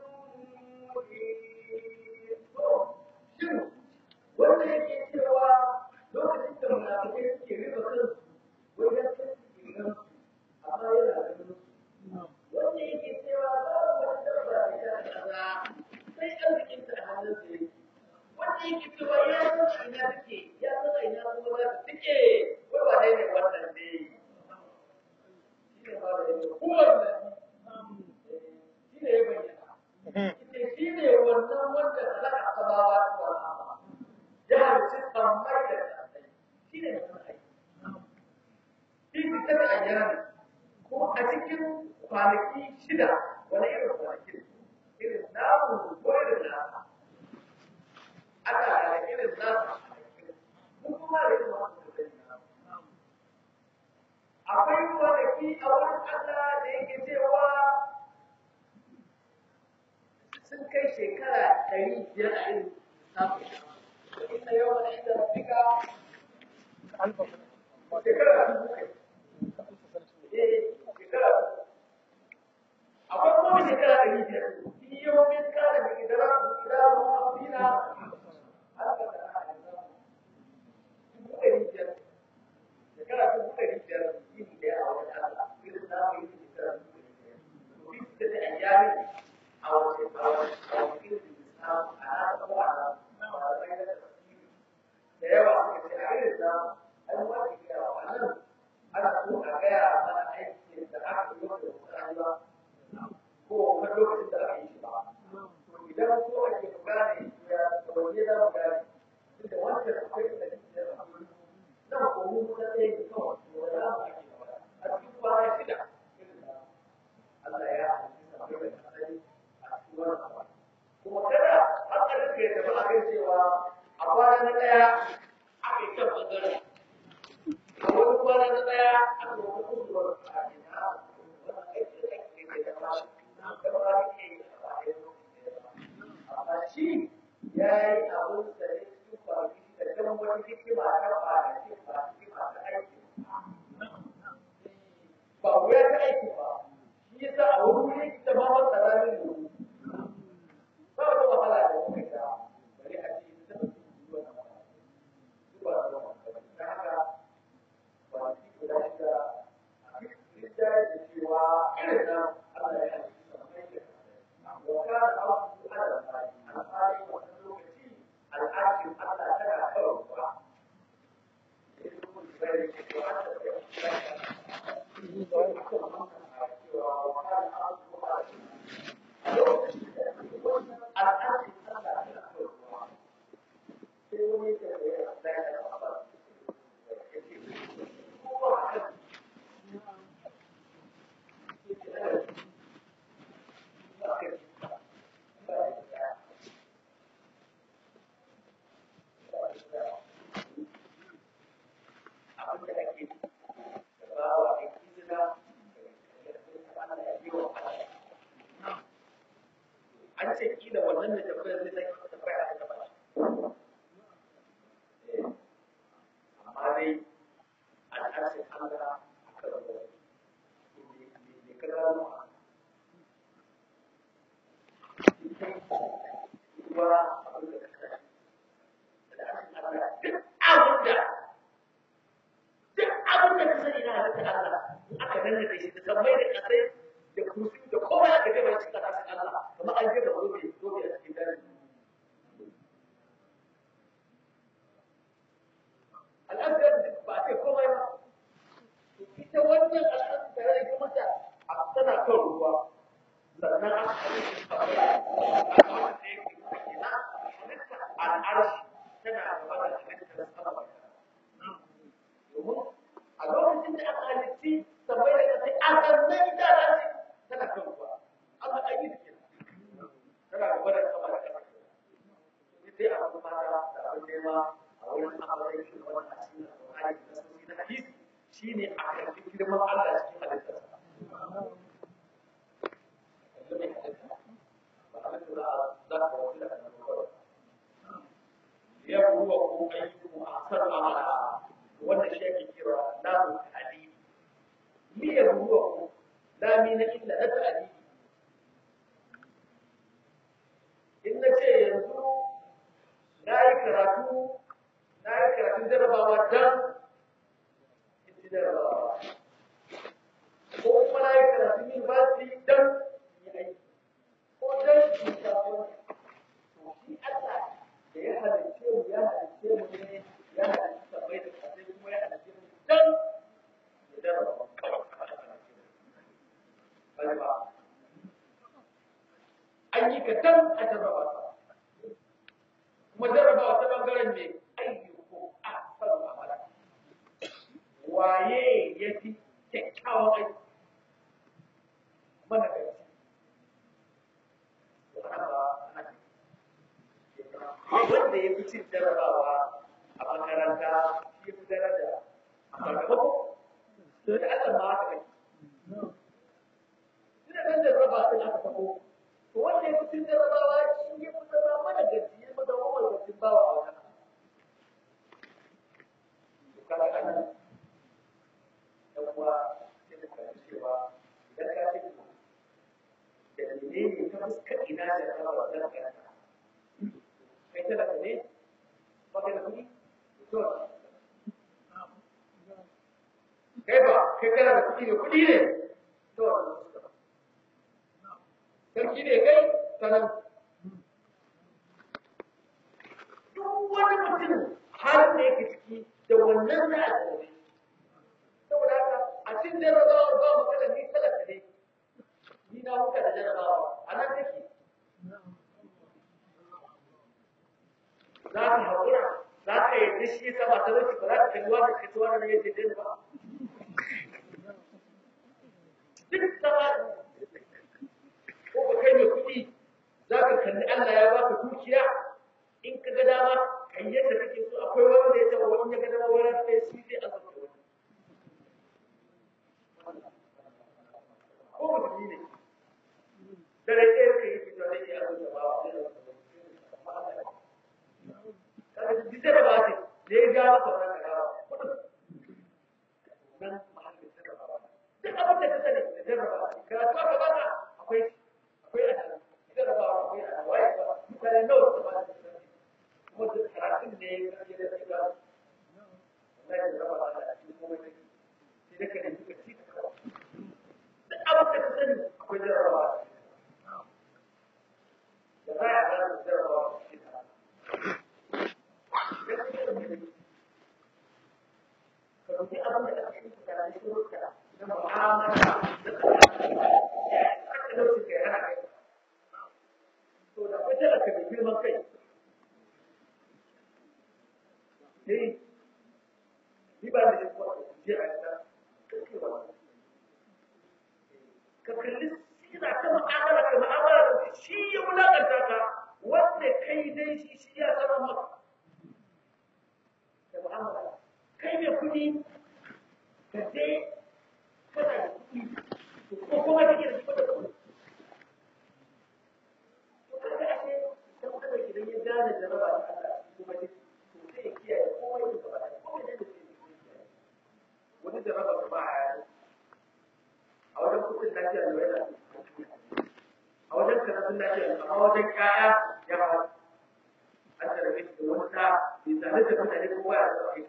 مبين shin wanda yake cewa lokacin da munafikai suke riba kansu wajen tasirin amma yana ganin wanda yake cewa babu wani dabba da ya kaza sai arzikin ta a hannun sa yake wanda yake cewa ya san a ina take ya san a ina kuma za ta take wai wane ne wannan ne shi ne ba da yake kowanne shi ne ya bayyana shi ne wannan wanda halaka sabawa ta wala ya halicci sammai da kasai shi ne wannan aiki shi ne ta ayyana ko a cikin kwanaki shida wani irin kwanaki irin namu ko irin nasa ana da irin nasa mu kuma da irin wasu da akwai kwanaki a wurin Allah da yake cewa sun kai shekara ɗari biyar a irin samun inda yawan wani inda rafika shekara dubu kai eh shekara dubu akwai kuma shekara ɗari biyar in yau min kare da idara idara mafina haka da ana dubu ɗari biyar shekara dubu ɗari biyar yin ɗaya a wani Allah irin namu yin shekara dubu ɗari biyar to bi da ta ayyami a wace a wace a wace irin Islam a haka ko a malamai na tafsiri da yawa suka ce a irin namu an wani kira wa nan ana so a gaya mana aikin da aka yi wanda mutane ba ko wani lokacin da aka yi shi ba to idan so ake mu gane ya wanne za mu gane tunda wancan akwai da da akwai nan ko mu da sai ne kawai to wanda za mu ake magana a cikin kwana shida irin da Allah ya halitta akwai da kasai a cikin wannan abu kuma kada hankalin ka ya tafi akan cewa a kwana na ɗaya aka yi kan ɓangaren a wani kwana na ɗaya aka yi wani kusurwar a cikin wannan aiki da ake yi da ba da ba ake yi a bayan amma shi ya yi abun da ne cikin kwanaki da kan wani hikima ta kwanaki ba hikima ta aiki ba wuya ta aiki ba shi yasa a wani wuri ita ma wata ranar da ba wata wahala da kuma ita bari a ce ta zuwa na zuwa da ta haka kwanaki guda shida a cikin da cewa irin nan Allah ya yi sammai da وكان أرضه على الماء الماء وتسلك فيه الآكل حتى ترى حرمها وكان أرضه على الآكل حتى ترى حرمها an ce kila wannan da tambayar zai zai tambaya a gaba amma dai al'adar Allah a kan wani ne ka gano a kuma abin da ka sani al'adar Allah duk abin da duk abin da ka sani na halitta Allah in aka danna da shi da sammai da kasai da kursi da kowa aka gaba cikin ƙasashen Allah kamar an jefa zobe zobe a cikin dare al'adar ba a ce komai ba ita wannan al'adar tare da kuma ta a tana kan ruwa shine a karɓi girman Allah cikin halittarsa liyabluwakum ayyukum ahsanu amala wannan shi ake kira lamu ta'dili liyabluwakum la min illa na ta'dili in na ce yanzu na yi karatu na yi karatun jarabawa dan in ci jarabawa ko kuma na yi karatun university dan yi aiki ko dan in shafi wani to shi Allah da ya halicce mu ya halicce mu ne ya halicce sabai da kasai kuma ya halicce mu dan ya jarraba kawai ba an yi ka dan a jarraba ka kuma jarraba ta bangaren ne ayyuko a faru amala waye ya fi kyakkyawan aiki mana kai wanda ya fi cin jarabawa a makaranta shi fi daraja a sakamako to da Allah ma haka kai ina kan jarraba sun aka sako to wanda ya fi cin jarabawa shi ya fi zama mana gaci ya fi zama mana gacin bawa a wata to kaga ana dan uwa sai da kan cewa idan ka ce da menene ta fuskar ina da jarabawa zan karanta kai talaka ne baka da kuɗi to kai ba kai kana da kuɗi ne kuɗi ne to sarki ne kai sanan duk wani mutum har da yake ciki da wannan na alƙawari saboda haka a cikin jarrabawar ba magana ni talaka ne ni na huka da jarrabawa a nan take za ka haƙura za ka yi shi sama ta wuce ba za ka kalli wani ka ci wani ne yake dai ba duk sama ko ka kai mai kuɗi za ka kalli Allah ya baka dukiya in ka ga dama kai yadda kake so akwai wanda ya taɓa wani ya ga dama wani sai shi zai azabta wani ko musulmi ne da rai ɗaya ka yi fito da ya azabta ba kaga duk da ba ce da ya ga maka wannan kaga nan mahallin da ba duk abin da ka sani da jarraba karatu aka baka akwai akwai a jarraba akwai a waye ba mutane nawa su ba da kuma duk karatun ne ya ga da ga wannan jarraba ba da cikin komai ne sai da kake duka ci ka duk abin da ka sani akwai jarraba da ba ya ga jarraba shi ففي أمر الأخير كان يشوف كذا معاملة حتى لو تكره to da kai talaka mai girman kai ne ni ba da kuwa je a ta kake wa ka kalli sira ta mu'amala ka mu'amala da shi ya wulakanta ka wanda kai dai shi shi ya sanar maka da mu'amala kai mai kuɗi ka je kana da kuɗi ko kuma kake da shi da kuɗi to kaga ake dan kada idan ya gane jaraba da Allah kuma dai to sai ya kiyaye komai da gaba komai da zai kiyaye wani jaraba da ba a a wajen kuɗin lafiya da yana a wajen karatun lafiya amma wajen ƴaƴa ya ba an jarabe shi da wani ta bai zane da mutane ko baya da sauƙi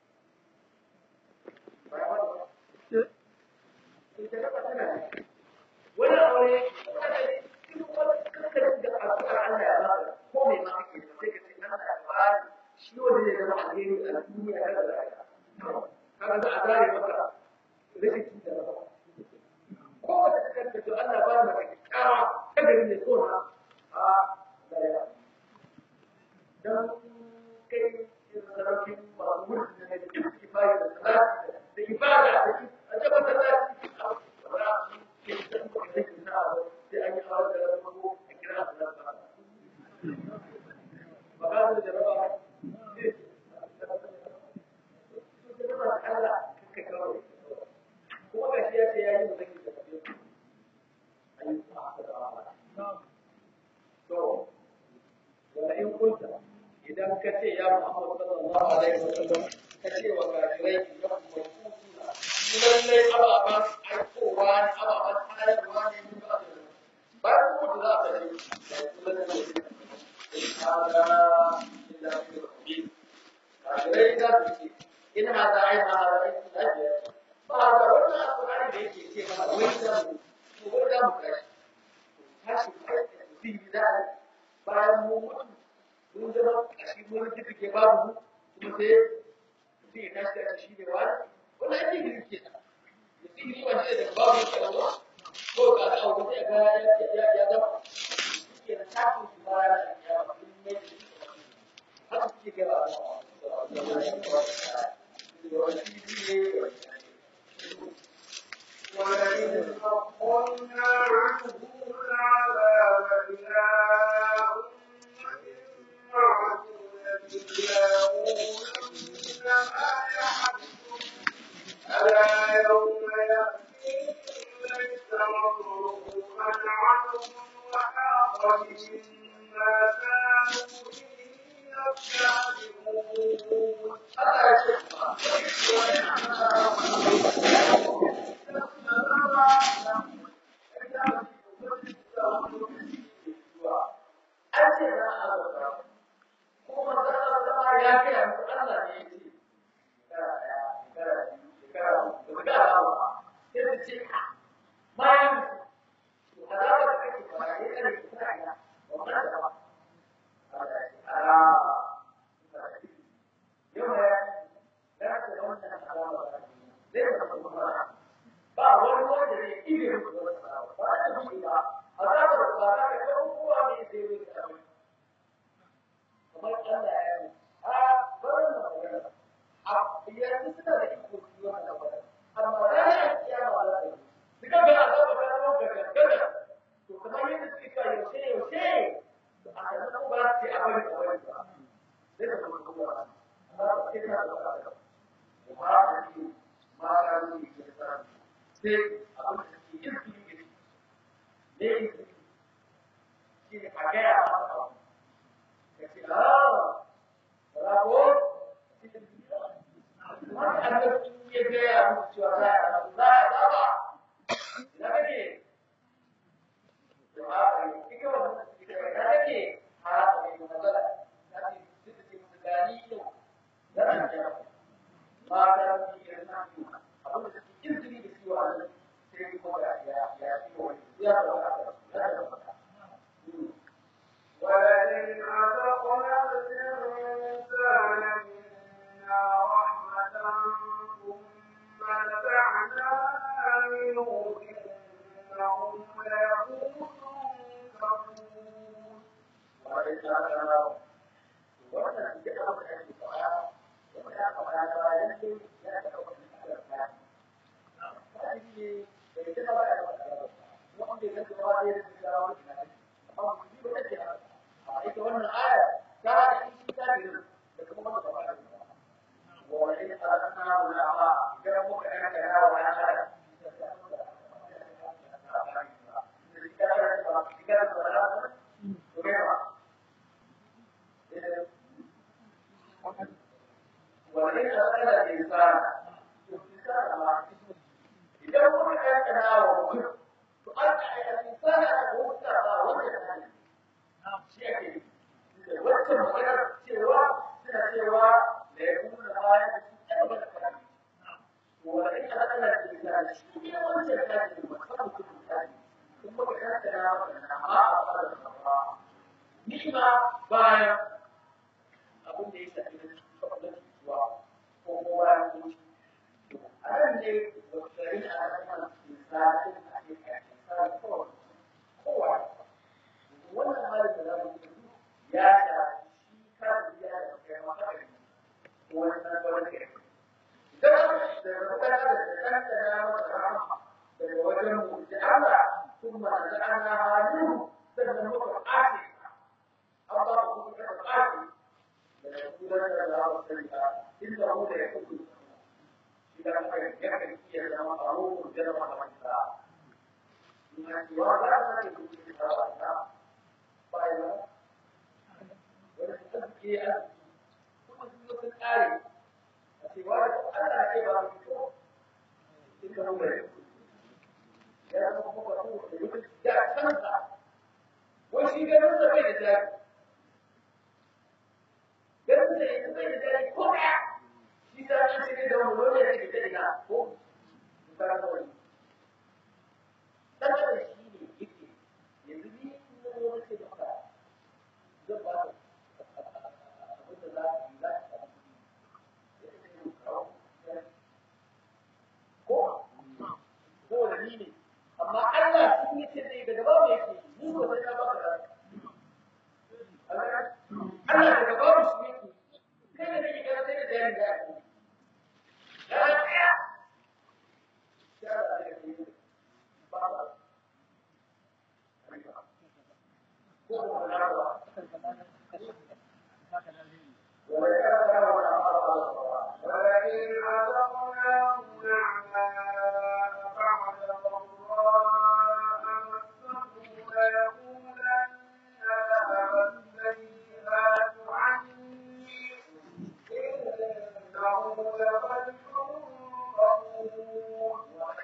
wani aure kankanin da addu'ar Allah ya baka ko mai ma kake da sai ka ce Allah ya bani shi wanda zai zama alheri a duniya da lahira kaga za a zare maka rashin da maka ko wata ta kanta to Allah ba maka kyakkyawa ta gari ne so na a lahira dan kai saraukin masu mulki ne duk kifaya da salati da ibada da a jaba da salati a wala ke san ko da ke na sai an yi hawa da rabu a kira da ba ba ga da jaraba Allah kake kawo ce ya Muhammad sallallahu alaihi wasallam ka ce wa kafirai da kuma kutuna lallai ababen aikowa ne ababen tayarwa ne mun ba da bayan mutu za ka yi da kuma da ne hada illa fi rabbi kafirai za su ce in hada ai ma hada ai lafiya ba da wannan alƙur'ani da yake ce mana wai da mu ko da mu kai tashi kai bi da bayan mu mutu mun zama a shi mun ji ke babu mu kuma sai sai ya tashi da shi ne wani wani ake gidi ke ta da sihiri wanda da babu ke Allah ko ka ga abu sai ga ya ya ya zama ke da tafi shi ba ya ya ba kun ne haka ke ga ولئن أخرنا عنهم العذاب إلى أمة معدودة ليقولن ما يحدث ألا يوم يأتيهم ليس مصروفا عنهم وحاق بهم ما كانوا به يستهزئون ba wani wanda zai iya yin ba ba da shi ba azabar ba za ka kawo kowa ne sai wani kamar Allah ya yi a barin da magana a yanzu suna da iko su yi wannan magana amma ranar kiyama za ta yi duka ga azabar ta zama gagagagara to kamar yadda suke cewa yaushe yaushe to a yanzu ba su ce a bari a bari ba zai da kuma kuma ba amma ba sai na da ba da ba a ce ma ka yi ke sa sai abin da suke yin su yi ne yin su shi ne a gaya a masa kace ah bravo wani annabi ya gaya muku cewa za a rabu za a zaba ina kake to a kai kike wannan kike ina kake a kai matsala na ce duk da musu gani yau da ran da ma ka yi irin nan abin da suke izini da ciwo a nan sai kuma ya ya ya ciwo ya da wata ya da wata ولئن أذقنا الإنسان منا رحمة ثم نزعناها منه إنه ليئوس كفور وإن أخذ الإنسان الإنسان ما إذا هو كان وجه تؤدي الإنسان هو ترى وجه شيء wacce magana cewa suna cewa da ya kuma da baya da su ɗaya da kan wanda ita da Allah ke da shi ne wanda ya kaji da wata mutum da shi kuma ba ya da wannan amma a fara da ba ni ma bayan abin da ya shafi da shi zuwa ko kowa ya wuce a nan ne wata shari'a a kan misalin a ke kashin sa kowa kowa wannan halin da za mu yi ya shafi shi kan ya da kai maka wannan wani kai idan da magana da kanta na masa rahama daga wajen mu da Allah kuma da ana halin sannan muka ake an ba ku kuma ake daga kuran da za mu sani ba inda mu da ya kudu shi da kuma ya kan iya zama a ruhun jarma da manta ina cewa za ta ne kuma ta ba ta bayan wani tsarki a kare a ce wa da Allah ya ba mu ko in ka rubuta ya zama kuma ba ku da mutum da kansa wai shi ganin sa bai da jari ganin sa ita bai da jari ko ɗaya shi ta shi ne da mu dole ya ce da ina ko ba ka wani dan da shi ne yake yanzu ni na zo nake maka zan ba ka abin da za ka yi za ka samu kuɗi ko ko da ni ne amma Allah shi yake ne daga ba mai yake ni ko sai na baka da Allah daga ba mu shi yake kai da kake kana sai da jari da yake ya ya ya da yake ba ba ko ko na ba ولئن أذقناه نعماء بعد ضراء مسته ليقولن ذهب السيئات عني إنه لفرح غفور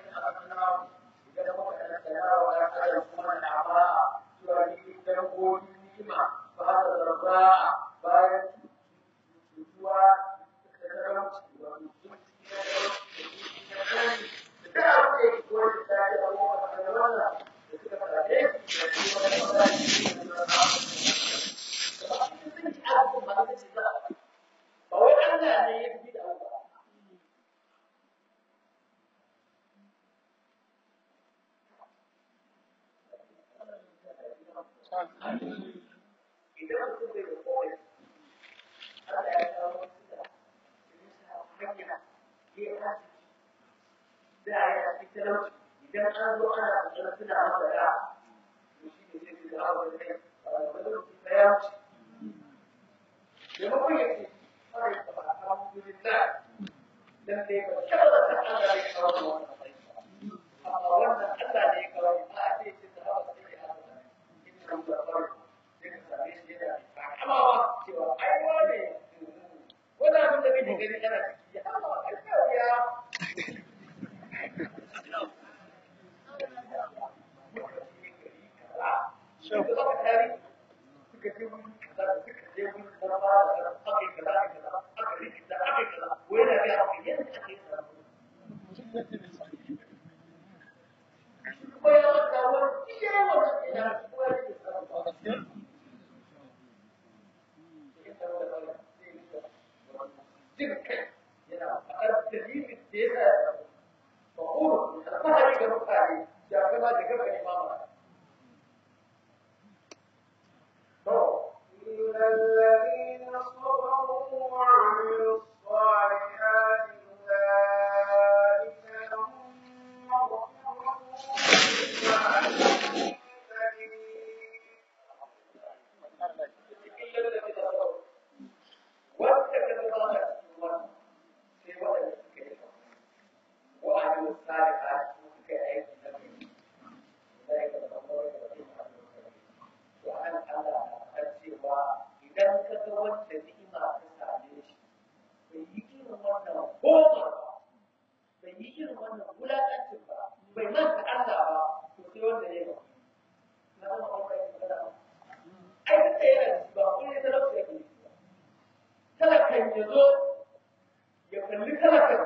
Ba wai Allah ne ya fi da abu ba. idan mutum bai da kowai Allah ya kawo wasu da hanya ya kasu da ya fi talauci idan an zo ana kokarin suna masa da to shi ne zai fi da hawa da kai a wani lokaci ta ya wuce maimakon ya ce fara yi kama alhamdulillah dan dai ba taɓa da san Allah ya kawo wannan matsayi amma wannan Allah ne ya kawo ba a ce ce da hawa sai ya hawa in kan da farko amawa cewa ai wane wani abin da kake gani kana ciki ya amawa ai kawai ya suka baka tari suka je wuri kaza suka je wuri kaza ba da kaza aka yi kaza aka yi kaza aka yi kaza aka yi kaza wai na ga aka yi yadda aka yi kaza kuma ya maka wani iya wannan ina kuma ya ce kaza jin kai yana faɗar dalilin da ya sa ma'uru alfahari ga mutane ya gama da gaba imama. إن الذين صبروا وعملوا الصالحات أولئك لهم مغفرة وأجر كريم wanda ka zama da cikin sai waɗanda suka yi wa'adin tsari a cikin suka yi aiki na mai zai ka zama wani da zai faru to an Allah na cewa idan ka ga wanda ni'ima ta same shi bai yi irin wannan goma bai yi irin wannan wulaƙancin ba bai manta Allah ba to sai wanda ya yi ba na zama wanda ya yi ba ai duk da yana da ba kun yi talauci yake talakan ya zo ya kalli talakan